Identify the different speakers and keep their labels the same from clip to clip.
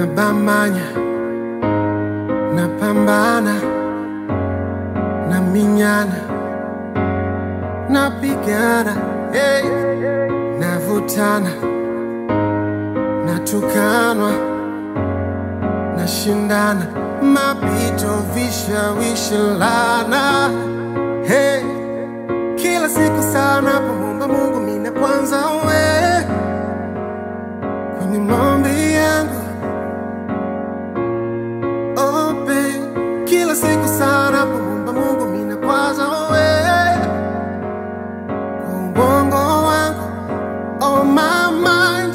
Speaker 1: nabamanya napambana naminyana napigana hey. navutana natukanwa nashindana mapito vishawishi lana hey. kila siku sana pomomba mungu mina kwanza we kwenye maombi yangu oh, babe. kila siku sana pomomba mungu mina kwanza we kwa ubongo wangu oh, my mind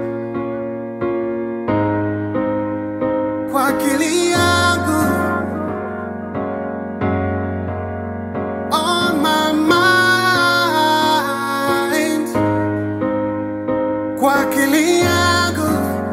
Speaker 1: kwa akili yangu on my mind kwa akili yangu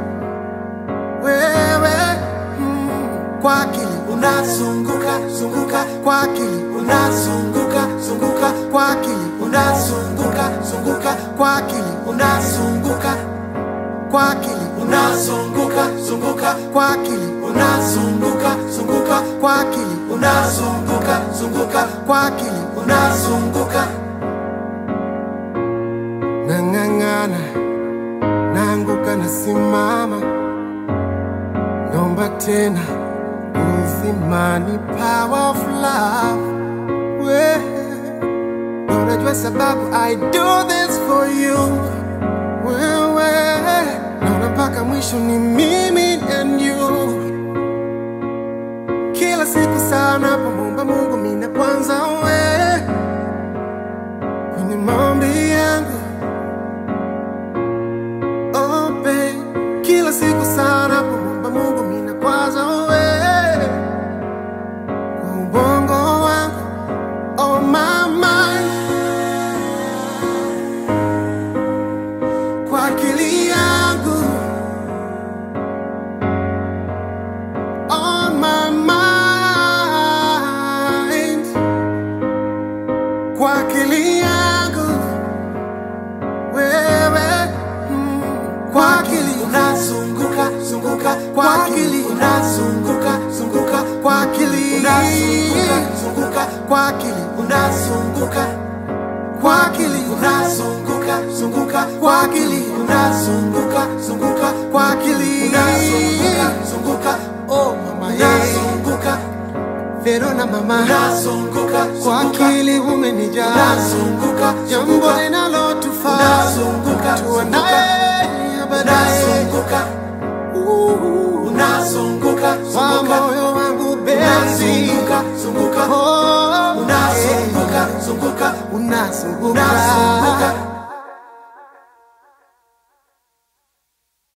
Speaker 1: wewe mm, kwa akili unazunguka zunguka kwa akili unazunguka zunguka kwa akili unazunguka zunguka kwa akili unazunguka kwa akili unazunguka zunguka kwa akili unazunguka zunguka kwa akili unazunguka zunguka kwa akili unazunguka nang'ang'ana naanguka nasimama nomba tena uzimani power of love we unajua sababu i do this for you wewe naona mpaka mwisho ni mimi and you kila siku sana pomomba mungu mina kwanza we kwenye maombi yangu oh, babe. kila siku sana pomomba mungu mina kwanza we kwa ubongo wangu oh, my mind kwa akili yangu on my mind kwa akili yangu wewe mm, kwa akili unazunguka zunguka kwa akili unazunguka zunguka kwa akili unazunguka zunguka kwa akili unazunguka kwa akili unazunguka zunguka kwa akili unazunguka zunguka kwa akili unazunguka zunguka oh mama unazunguka Verona mama unazunguka kwa akili umenijaa unazunguka jambo linalotufaa unazunguka tuanaye baadaye unazunguka unazunguka kwa moyo wangu bezi unazunguka zunguka oh unazunguka zunguka unazunguka